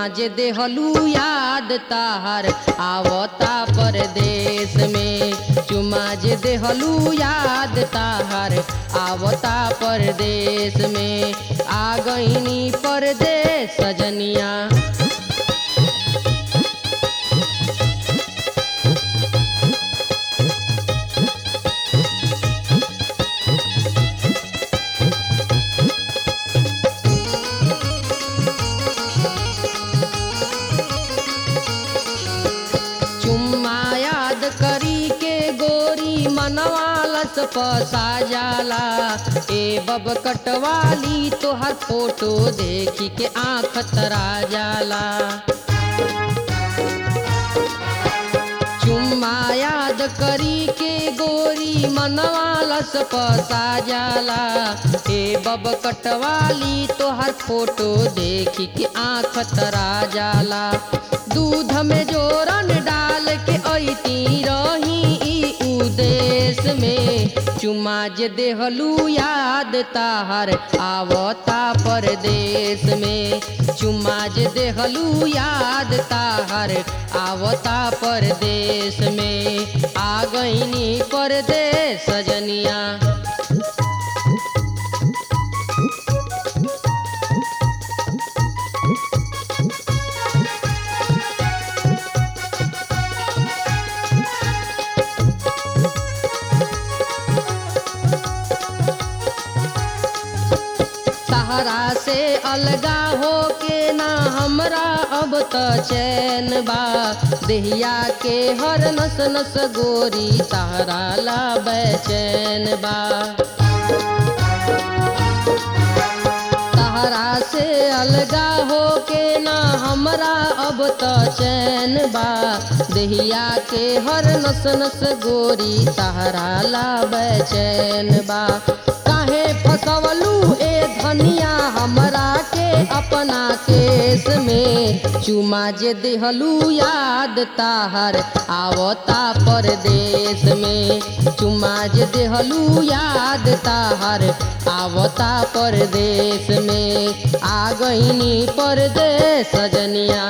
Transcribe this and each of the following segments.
जे देहलू याद ताहर आवता परदेश में चुमा जे देहलू याद ताहर आवता परदेश में आ गईनी परदेश सजनिया चुम्मा याद करी के गोरी मनवालस पसा जाला ए बब कटवाली तोहर फोटो देखी के आँख तरा जाला चुम्मा याद करी के गोरी मनवालस पसा जाला ए बब कटवाली तोहर फोटो देखी के आँख तरा जाला दूध में जोरन डाल के ऐती रही ई उदेश में चुमा जे देहलू याद ताहर आवता परदेश में चुमा जे देहलू याद ताहर आवता परदेश में आ गईनी परदेश सजनिया सहारा से अलगा हो के ना हमरा अब त चैन बा देहिया के हर नस नस गोरी सहारा ला बैचैन बा सहारा से अलगा हो के ना हमरा अब त चैन बा देहिया के हर नस नस गोरी सहारा ला बैचैन बा काहे फसवलू ए धनिया हमरा के अपना केस में चुमा जे देहलू याद ताहर आवता परदेश में चुमा जे देहलू याद ताहर आवता परदेश में आ गईनी परदेश सजनिया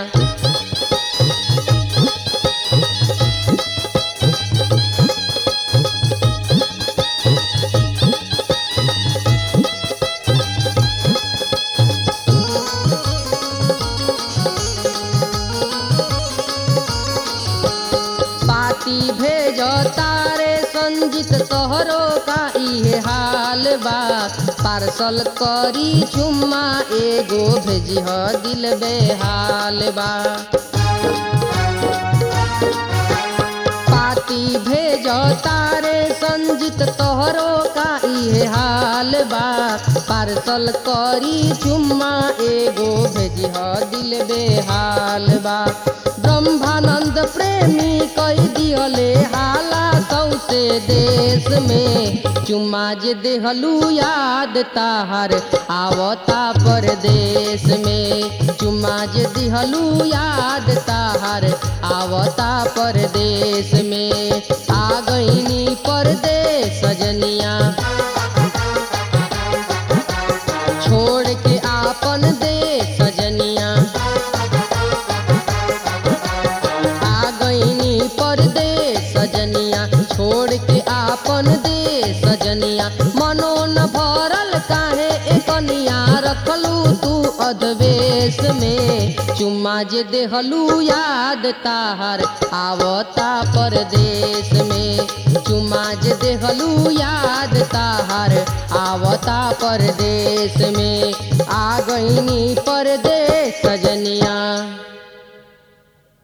पाती भेज तारे संजित तोहरो का इहे हाल बा पार्सल करी चुम्मा एगो भेजिह दिल बेहाल बा पाती भेज तारे संजित तोहरो का इहे हाल बा पार्सल करी चुम्मा एगो भेजिह दिल बेहाल बा ब्रह्मानंद प्रेमी कई दियले हाला सौसे देश में चुम्मा जे देहलू याद ताहर आवता परदेश में चुम्मा जे दिहलू याद ताहर आवता परदेश में आ गईनी परदेश सजनिया छोड़ के आपन देश सजनिया आ गईनी परदेश सजनिया छोड़ के आपन देश सजनिया मनो न भरल काहे एकनिया रखलू तू अधवेश में चुम्मा जे देहलू याद ताहर आवता परदेश में चुम्मा जे देहलू याद ताहर आवता परदेश में आ गईनी परदेश सजनिया